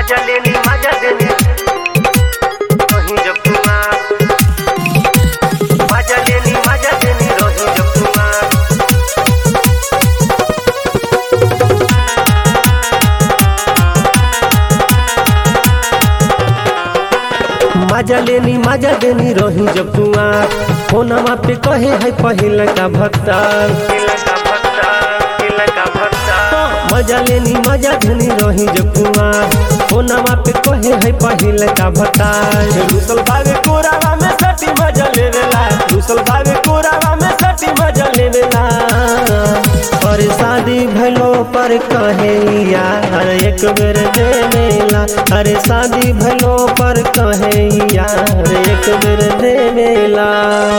मजा लेनी मजा देनी रही जब कुमार मजा लेनी मजा देनी रही जब कुमार मजा लेनी मजा देनी रही जब कुआर फोनमा पे कहे है पहिल का भक्ता मजा लेनी मजा देनी रही जब कुआर फोनमा पे कहे है पहिल का भक्ता रुसल भावे कोरावा में सटी मजा लेवेला रुसल भावे कोरावा में सटी मजा लेवेला और शादी भलो पर कहे यार एक बेर देवेला अरे शादी भलो पर कहे यार एक बेर देवेला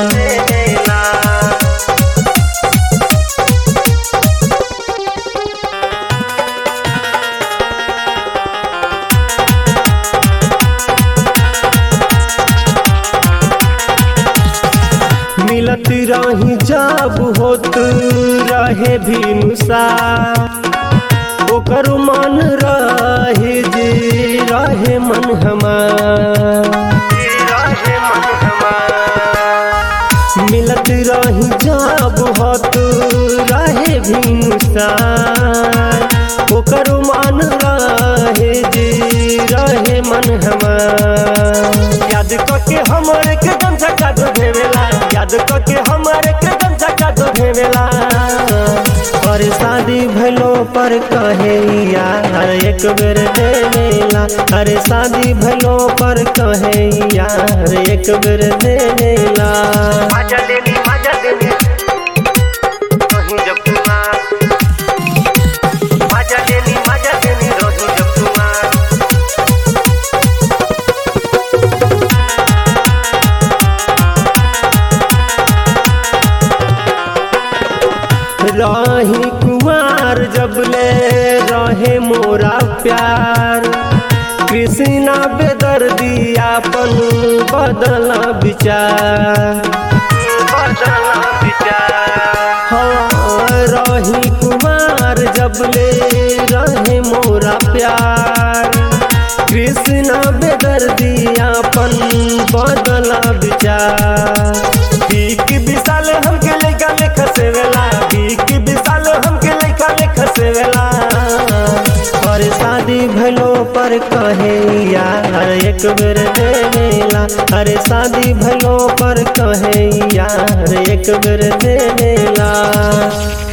मिलत रही जब होत रहे भी नुसा ओकर मन रहे जे रहे मन हमार मिलत रही जब होत रहे भी नुसा ओकर मन रहे जे रहे मन हमार याद करके हमर के दम झका दो भेवेला याद करके हमर के दम झका दो भेवेला और शादी भलो पर कहे यार एक बेर देवेला अरे शादी भलो पर कहे यार एक बेर देवेला मजा देनी मजा देनी रही जब कुमार मजा देनी मजा देनी रही जब कुमार रही कुमार जब ले रहे मोरा प्यार कृष्णा बेदर्दी आपन बदला विचार बदला विचार हाँ रही कुमार जब ले रहे मोरा प्यार कृष्णा बेदर्दी आपन बदला विचार बीक विशाल हमके लेका लेखा से वेला बीक विशाल हमके लेखा लेखा से वेला और शादी भलो पर कहे यार एक बेर देवेला अरे शादी भलो पर कहे यार एक बेर देवेला